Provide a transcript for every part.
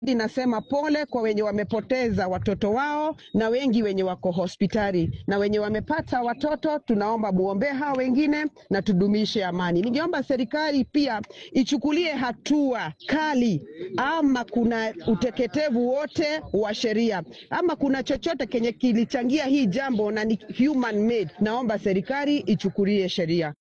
Nasema pole kwa wenye wamepoteza watoto wao na wengi wenye wako hospitali na wenye wamepata watoto, tunaomba muombee hao wengine na tudumishe amani. Ningeomba serikali pia ichukulie hatua kali, ama kuna uteketevu wote wa sheria ama kuna chochote kenye kilichangia hii jambo na ni human made, naomba serikali ichukulie sheria.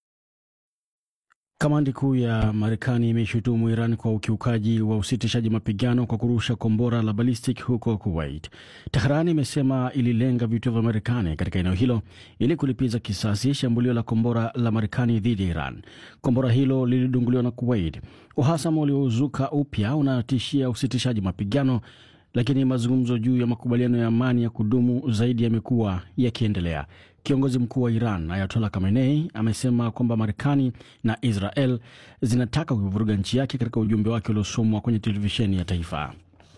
Kamandi kuu ya Marekani imeshutumu Iran kwa ukiukaji wa usitishaji mapigano kwa kurusha kombora la ballistic huko Kuwait. Tehran imesema ililenga vituo vya Marekani katika eneo hilo ili kulipiza kisasi shambulio la kombora la Marekani dhidi ya Iran. Kombora hilo lilidunguliwa na Kuwait. Uhasama uliozuka upya unatishia usitishaji mapigano, lakini mazungumzo juu ya makubaliano ya amani ya kudumu zaidi yamekuwa yakiendelea. Kiongozi mkuu wa Iran Ayatollah Khamenei amesema kwamba Marekani na Israel zinataka kuivuruga nchi yake katika ujumbe wake uliosomwa kwenye televisheni ya taifa.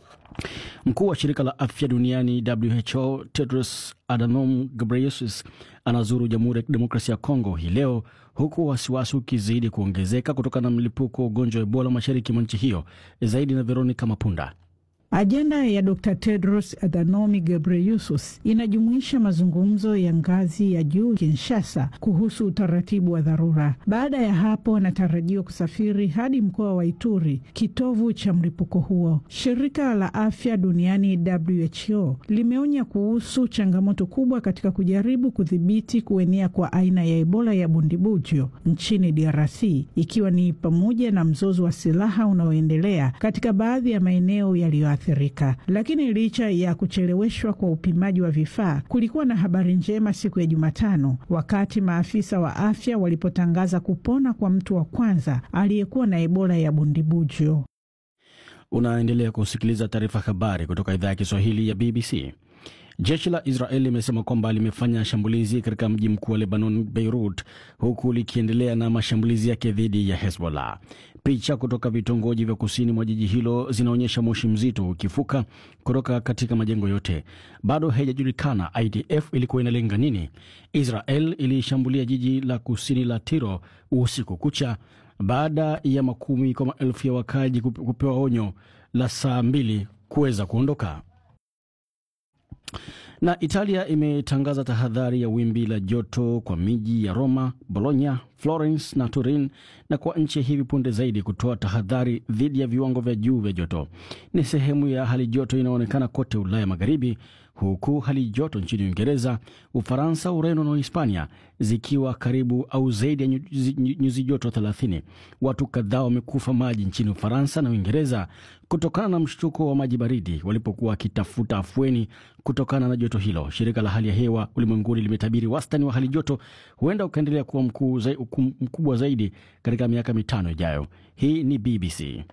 Mkuu wa shirika la afya duniani WHO Tedros Adhanom Ghebreyesus anazuru Jamhuri ya Kidemokrasia ya Kongo hii leo huku wasiwasi ukizidi kuongezeka kutokana na mlipuko wa ugonjwa wa Ebola mashariki mwa nchi hiyo. Zaidi na Veronica Mapunda. Ajenda ya Dr Tedros Adhanom Ghebreyesus inajumuisha mazungumzo ya ngazi ya juu Kinshasa kuhusu utaratibu wa dharura. Baada ya hapo, anatarajiwa kusafiri hadi mkoa wa Ituri, kitovu cha mlipuko huo. Shirika la afya duniani WHO limeonya kuhusu changamoto kubwa katika kujaribu kudhibiti kuenea kwa aina ya Ebola ya bundibujo nchini DRC, ikiwa ni pamoja na mzozo wa silaha unaoendelea katika baadhi ya maeneo yaliyo Afrika. Lakini licha ya kucheleweshwa kwa upimaji wa vifaa, kulikuwa na habari njema siku ya Jumatano wakati maafisa wa afya walipotangaza kupona kwa mtu wa kwanza aliyekuwa na Ebola ya bundibujo. Unaendelea kusikiliza taarifa habari kutoka idhaa ya Kiswahili ya BBC. Jeshi la Israeli limesema kwamba limefanya shambulizi katika mji mkuu wa Lebanon, Beirut, huku likiendelea na mashambulizi yake dhidi ya Hezbollah. Picha kutoka vitongoji vya kusini mwa jiji hilo zinaonyesha moshi mzito ukifuka kutoka katika majengo yote. Bado haijajulikana IDF ilikuwa inalenga nini. Israel ilishambulia jiji la kusini la Tiro usiku kucha baada ya makumi kwa maelfu ya wakazi kupewa onyo la saa mbili kuweza kuondoka na Italia imetangaza tahadhari ya wimbi la joto kwa miji ya Roma, Bologna, Florence na Turin, na kwa nchi hivi punde zaidi kutoa tahadhari dhidi ya viwango vya juu vya joto. Ni sehemu ya hali joto inaonekana kote Ulaya Magharibi, huku hali joto nchini Uingereza, Ufaransa, Ureno na Hispania zikiwa karibu au zaidi ya nyuzi joto 30. Watu kadhaa wamekufa maji nchini Ufaransa na Uingereza kutokana na mshtuko wa maji baridi walipokuwa wakitafuta afueni kutokana na joto hilo. Shirika la hali ya hewa ulimwenguni limetabiri wastani wa hali joto huenda ukaendelea kuwa mkuu zai, mkubwa zaidi katika miaka mitano ijayo. Hii ni BBC.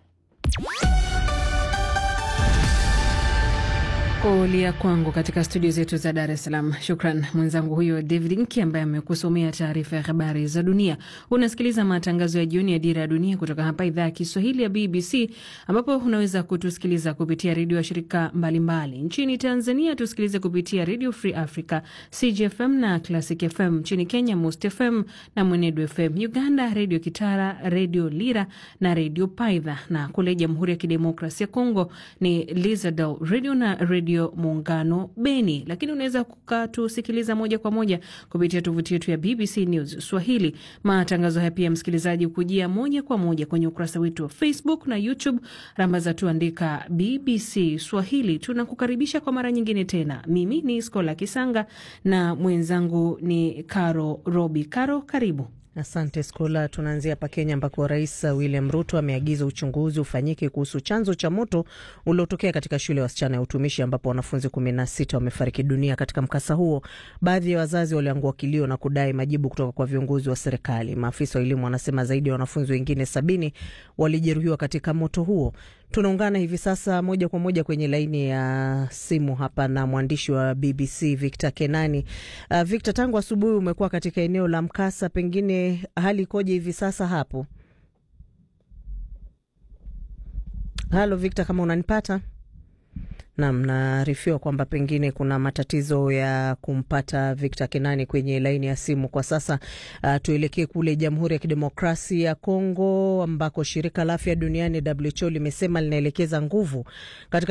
Kulia kwangu katika studio zetu za Dar es Salaam. Shukran mwenzangu huyo David Nki ambaye amekusomea taarifa ya habari za dunia. Unasikiliza matangazo ya jioni ya Dira ya Dunia kutoka hapa idhaa ya Kiswahili ya BBC, ambapo unaweza kutusikiliza kupitia redio ya shirika mbalimbali mbali. Nchini Tanzania tusikilize kupitia Radio Free Africa, CGFM na Classic FM. Nchini Kenya, Must FM na Mwenedu FM. Uganda, Redio Kitara, Redio Lira na Redio Paidha, na kule Jamhuri ya Kidemokrasia ya Kongo ni Lizadel Radio na Radio Muungano Beni. Lakini unaweza kukatusikiliza moja kwa moja kupitia tovuti yetu ya BBC News Swahili. Matangazo haya pia, msikilizaji, hukujia moja kwa moja kwenye ukurasa wetu wa Facebook na YouTube, rambaza tuandika BBC Swahili. Tunakukaribisha kwa mara nyingine tena. Mimi ni Skola Kisanga na mwenzangu ni Caro Robi. Caro, karibu. Asante Skola. Tunaanzia hapa Kenya ambako Rais William Ruto ameagiza uchunguzi ufanyike kuhusu chanzo cha moto uliotokea katika shule ya wasichana ya utumishi ambapo wanafunzi kumi na sita wamefariki dunia katika mkasa huo. Baadhi ya wazazi waliangua kilio na kudai majibu kutoka kwa viongozi wa serikali. Maafisa wa elimu wanasema zaidi ya wanafunzi wengine sabini walijeruhiwa katika moto huo. Tunaungana hivi sasa moja kwa moja kwenye laini ya simu hapa na mwandishi wa BBC Victor Kenani. Uh, Victor, tangu asubuhi umekuwa katika eneo la mkasa, pengine hali ikoje hivi sasa hapo? Halo Victor, kama unanipata? Nam, naarifiwa kwamba pengine kuna matatizo ya kumpata Victor Kenani kwenye laini ya simu kwa sasa. Uh, tuelekee kule Jamhuri ya Kidemokrasia ya Kongo ambako shirika la afya duniani WHO limesema linaelekeza nguvu katika